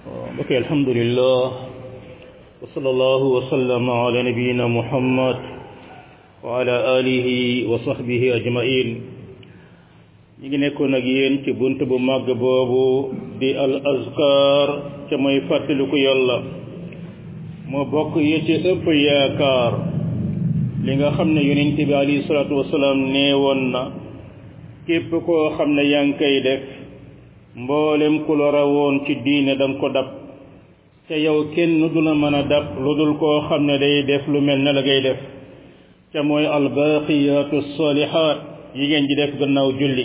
ok alhamdulillah wa sallallahu wa sallama ala nabiyina muhammad wa ala alihi wa sahbihi ajmain ñi ngi nekkoon ak yéen ci bunt bu màgg boobu di al azkar ca mooy fàttaliku yàlla moo bokk yi ci ëpp yaakaar li nga xam ne yonent bi alayhi salaatu wasalaam nee woon na képp koo xam ne yaa ngi koy def mboolem ku la rawoon ci diine danga ko dab te yow kenn du la mën a dab lu dul koo xam ne day def lu mel ne la ngay def ca mooy albaqiyatu salihat yi ngeen di def gannaaw julli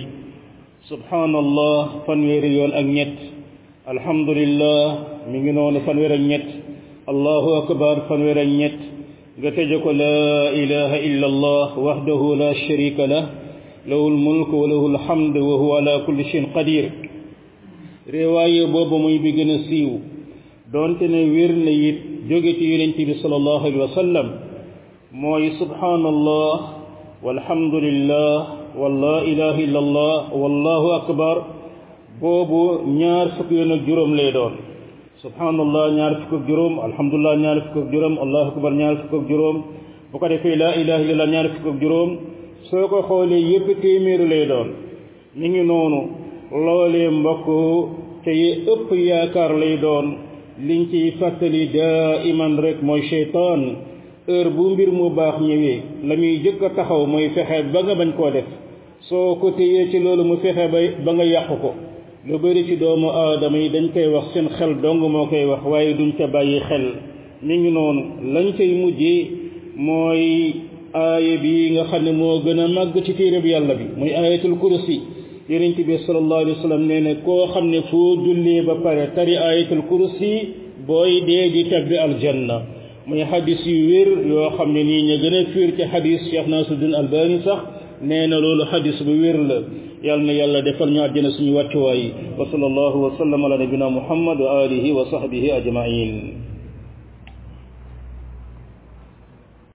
subhanallah fanweeri yoon ak ñett alhamdulillah mi ngi noonu fanweer ak ñett allahu akbar fanweer ak ñett nga tëje ko laa ilaha illa allah wahdahu la sharika lah lahu lmulk wa lahu lhamd wa huwa ala kulli shayin qadir réewaaye boobu muy bi gën a siiw doonte ne wér na it jóge ci yonent bi sallallahu alayhi wa sallam mooy subhanallah walhamdulillah wa la ilaha illa allah wallahu akbar boobu ñaar fukk yoon ak juróom lay doon subhanallah ñaar fukk ak juróom alhamdulillah ñaar fukk ak juróom allahu akbar ñaar fukk ak juróom bu ko defee la ilaha illallah ñaar fukk ak juróom soo ko xoolee yépp téeméeru lay doon mi ngi noonu loolee mbokk te yi ëpp yaakaar lay doon liñ ciy fàttali daa iman rek mooy cheytaan heure bu mbir mu baax ñëwee la muy jëkk a taxaw mooy fexe ba nga bañ koo def soo ko téyee ci loolu mu fexe ba ba nga yàqu ko lu bari ci doomu aadama yi dañ koy wax seen xel dong moo koy wax waaye duñ ca bàyyi xel mi ngi noonu lañ cay mujjee mooy aaya bi nga xam ne moo gën a màgg ci téereb yàlla bi muy ayatul kursi yonent bi sallallahu alayhi wa sallam nee ne koo xam ne foo jullee ba pare tari ayatul kursi booy dee di tabbi aljanna muy xadis yu wér yoo xam ne nii ñu gën a fiir ci xadis Cheikh Nasiruddin Albani sax nee na loolu xadis bu wér la yàlla na yàlla defal ñu àjjana suñu wàccuwaay wa sallallahu wa sallam ala nabina muhammad wa alihi wa sahbihi ajmain